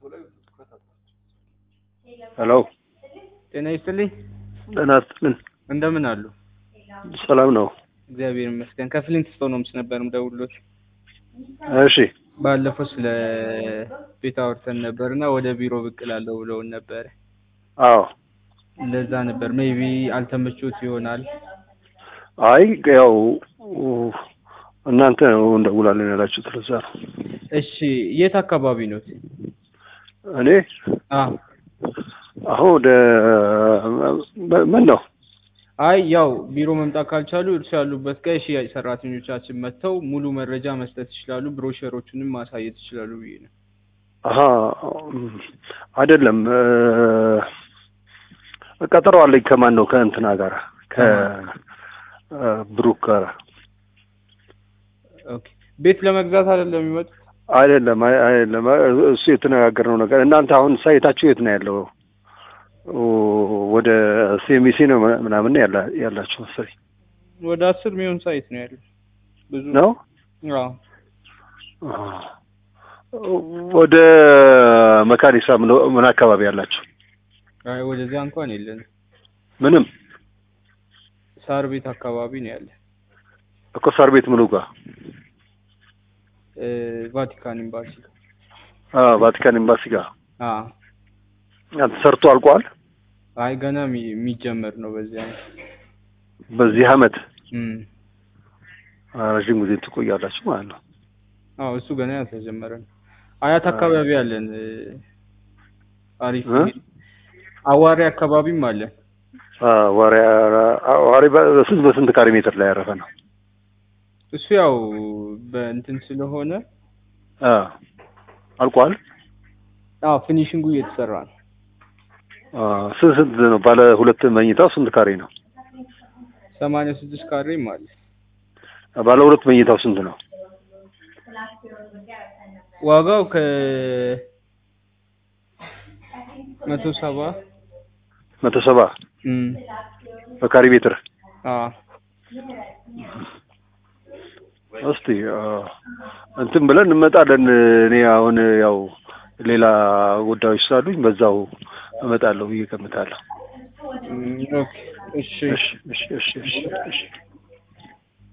ሄሎ ጤና ይስጥልኝ። ጤና ይስጥልን። እንደምን አሉ? ሰላም ነው? እግዚአብሔር ይመስገን። ከፍሊንት ስቶን ሆምስ ነበር የምደውልዎት። እሺ ባለፈው ስለ ቤት አውርተን ነበር እና ወደ ቢሮ ብቅ እላለሁ ብለውን ነበረ። አዎ። ለዛ ነበር ሜይቢ አልተመቾት ይሆናል። አይ ያው እናንተ ነው እንደውላለን ያላችሁት ለዛ ነው። እሺ የት አካባቢ ነው? እኔ አዎ አሁን ወደ ምን ነው አይ ያው ቢሮ መምጣት ካልቻሉ እርሱ ያሉበት ጋር የሽያጭ ሰራተኞቻችን መጥተው ሙሉ መረጃ መስጠት ይችላሉ። ብሮሸሮቹንም ማሳየት ይችላሉ ብዬ ነው። አሀ አይደለም ቀጠሮ አለኝ ከማን ነው ከእንትና ጋር ከብሩክ ጋር ኦኬ ቤት ለመግዛት አይደለም የሚመጡት? አይደለም አይ- አይደለም እሱ የተነጋገርነው ነገር እናንተ አሁን ሳይታችሁ የት ነው ያለው ወደ ሴሚሲ ነው ምናምን ያላ ያላችሁ መሰለኝ ወደ አስር ሚሊዮን ሳይት ነው ያለው። ብዙ ነው አዎ ወደ መካኒሳ ምን ምን አካባቢ ያላችሁ አይ ወደዚያ እንኳን የለንም። ምንም ሳር ቤት አካባቢ ነው ያለ። እኮ ሳር ቤት ምኑ ጋር እ ቫቲካን ኤምባሲ አ ቫቲካን ኤምባሲ ጋር አ ተሰርቶ አልቋል አይ ገና የሚ- የሚጀመር ነው በዚህ ዓመት። በዚህ አመት እም ረዥም ጊዜ ትቆያላችሁ ማለት ነው አዎ እሱ ገና ያልተጀመረ ነው። አያት አካባቢ አለን እ አሪፍ እ? አዋሪ አካባቢም አለን። ዋሪ ዋሪ በስንት በስንት ካሬ ሜትር ላይ ያረፈ ነው እሱ ያው በእንትን ስለሆነ አ አልቋል አዎ ፊኒሽንጉ እየተሰራ ነው። አ ስንት ስንት ነው ባለ ሁለት መኝታው ስንት ካሬ ነው ሰማንያ ስድስት ካሬም አለ። ባለ ሁለት መኝታው ስንት ነው ዋጋው ከ መቶ ሰባ መቶ ሰባ እም በካሬ ሜትር አ እስቲ አ፣ እንትን ብለን እንመጣለን። እኔ አሁን ያው ሌላ ጉዳዮች ስላሉኝ በዛው እመጣለሁ ብዬ እገምታለሁ። እም ኦኬ እሺ እሺ እሺ እሺ እሺ እሺ